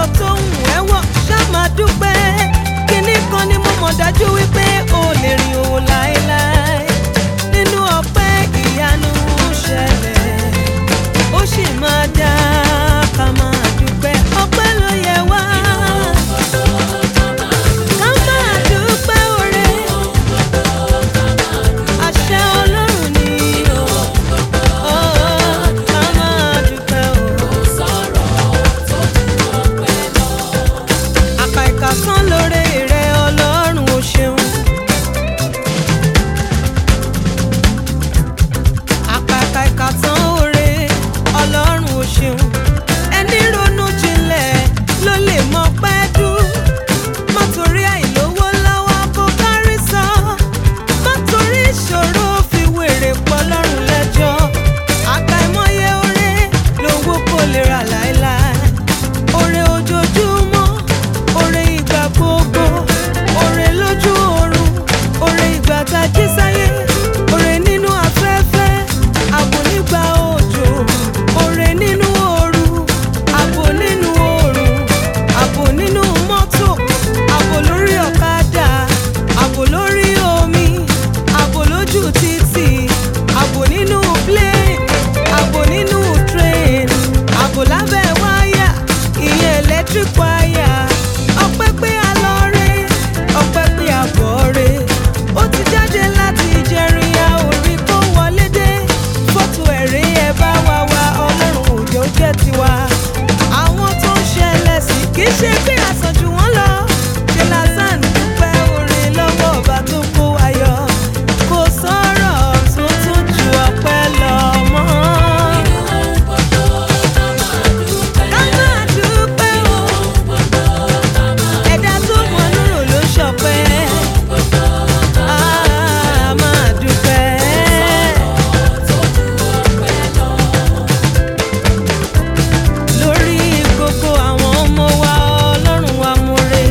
aṣọ tó ń wẹ́ wọ̀ ṣá máa dúpẹ́ kíní kan ni mo mọ̀ dájú wípé o lè rìn òun láéláé nínú ọpẹ́ ìyanu ń ṣẹlẹ̀ ó sì máa dá ká máa dúpẹ́ ọpẹ́ ló yẹ wá. Ká máa dúpẹ́ oore. Àṣẹ Ọlọ́run ni o. Ó, ká máa dúpẹ́ o. Àkà ìkàsán lóore rẹ Ọlọ́run o ṣeun. Àkàkà ìkàsán oore Ọlọ́run o ṣeun. Ẹni ronú jinlẹ̀ ló lè mọ pẹ́ dú. Má torí àìlówó lọ́wọ́ kó kárí sọ. Má torí ìṣòro fi wèrè pọ̀ lọ́rùn lẹ́jọ́. Àkàìmọye oore lówó kò lè rà láéláé. Oore ojoojúmọ́, oore ìgbà gbogbo, oore lójú oorun, oore ìgbà tá a jí sáyé, oore nínú afẹ́fẹ́, ààbò nígbà òjò, oore nínú ooru, ààbò nínú oòrùn, ààbò nínú mọ́tò, ààbò lórí ọ̀kadà, ààbò lórí omi, ààbò lójú títì, ààbò nínú plane, ààbò nínú train, ààbò lábẹ́ wáyà, ìyẹn electric wire. Ọpẹ́ pé a lọ re, ọpẹ́ pé a bọ̀ re. Ó ti jáde láti ìjẹrin a ò rí kó wọlé dé. Fọ́tò ẹ̀rí ẹ bá wa wá ọlọ́run òjò jẹ́ tiwa. Àwọn tó ń ṣẹlẹ̀ sí kì í ṣe pé àsànjù wọn lọ. Ṣé lásán dúpẹ́ oore lọ́wọ́ ọba tó kó wa yọ? Kò sọ̀rọ̀ tó tún ju ọpẹ́ lọ mọ́. Ká máa dúpẹ́ o. Ẹ̀dá tó mọ lóró ló ṣọpẹ́. Á máa dúpẹ́. Lórí gbogbo àwọn ọmọ wa Ọlọ́run wa múre.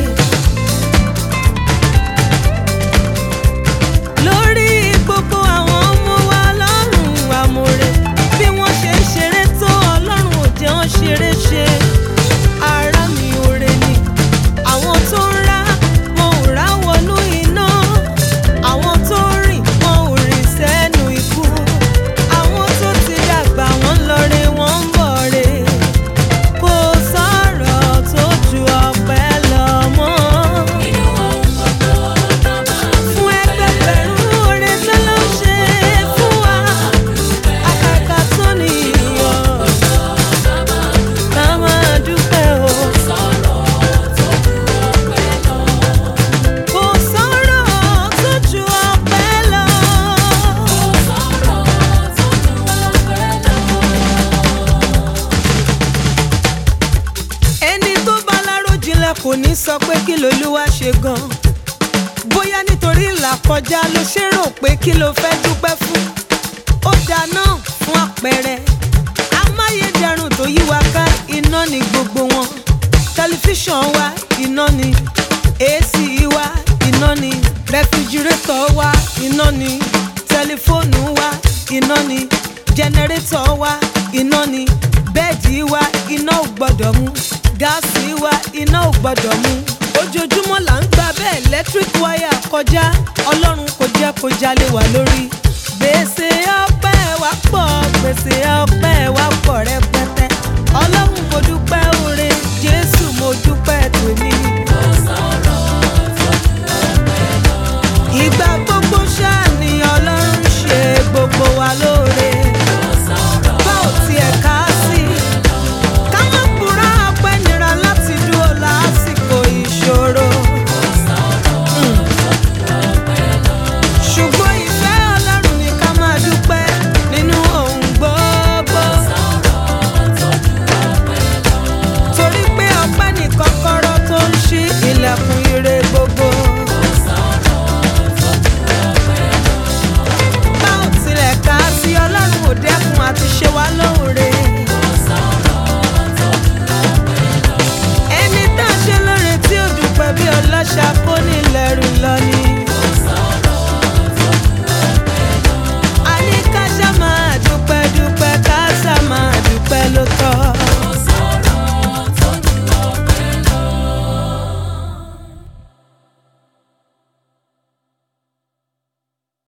Lórí gbogbo àwọn ọmọ wa Ọlọ́run wa múre. Bí wọ́n ṣe ń ṣeré tó Ọlọ́run ò jẹ́ wọ́n ṣeré ṣe. Ara mi oore ni. Àwọn tó ń rá wọn ò rá wọnú iná. Àwọn tó ń rìn wọn ò rìn sẹ́nu ikú. Àwọn tó ti dàgbà wọ́n lọ re wọ́n ń bọ̀ re kò sọ̀rọ̀ tó ju ọpẹ́ lọ mọ́. Fún ẹgbẹgbẹ̀rún oore tó ló ṣe fún wa, àkàkà tó nìyọ̀. Ká máa dúpẹ́ o. Kò sọ̀rọ̀ tó ju ọpẹ́ lọ. ẹni tó bá lárò jinlẹ̀ kò ní sọ pé kí lolúwa ṣe gan bóyá nítorí ìlà kọjá ló ṣe rò pé kí ló fẹ́ dúpẹ́ fún ó dáná fún àpẹẹrẹ amáyédẹrùn tó yí wa ká iná ni gbogbo wọn tẹlifíṣàn wa iná ni ac wa iná ni rẹfrijirétọ̀ wa iná ni tẹlifóònù wa iná ni jẹnẹrétọ̀ wa iná ni bẹ́ẹ̀dì wa iná ò gbọ́dọ̀ mú gáàsì wa iná ò gbọ́dọ̀ mú ojoojúmọ́ là ń gba bẹ́ẹ̀ electric wire kọjá ọlọ́run kò jẹ́ kó jalè wá lórí gbèsè ọpẹ́ wa pọ̀ gbèsè ọpẹ́ wa pọ̀ rẹpẹtẹ ọlọ́run kò dúpẹ́ oore